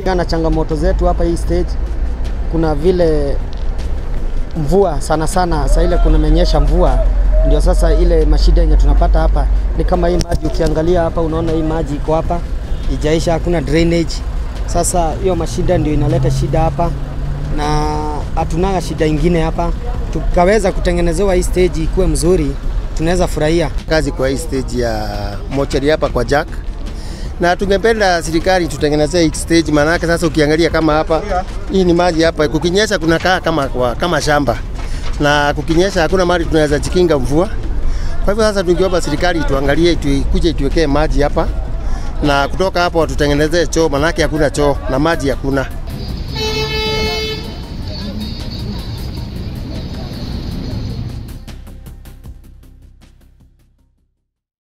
kulingana na changamoto zetu hapa hii stage, kuna vile mvua sana sana, saa ile kunamenyesha mvua, ndio sasa ile mashida yenye tunapata hapa ni kama hii maji. Ukiangalia hapa, unaona hii maji iko hapa ijaisha, hakuna drainage. Sasa hiyo mashida ndio inaleta shida hapa, na hatunanga shida ingine hapa. Tukaweza kutengenezewa hii stage ikuwe mzuri, tunaweza furahia kazi kwa hii stage ya mochari hapa kwa Jack, na tungependa serikali tutengenezee hii stage, maanake sasa ukiangalia kama hapa, hii ni maji hapa, kukinyesha kunakaa kama, kwa, kama shamba na kukinyesha hakuna mahali tunaweza jikinga mvua. Kwa hivyo sasa tungeomba serikali tuangalie, ikuje ituwekee maji hapa na kutoka hapo watutengenezee choo, manake hakuna choo na maji hakuna.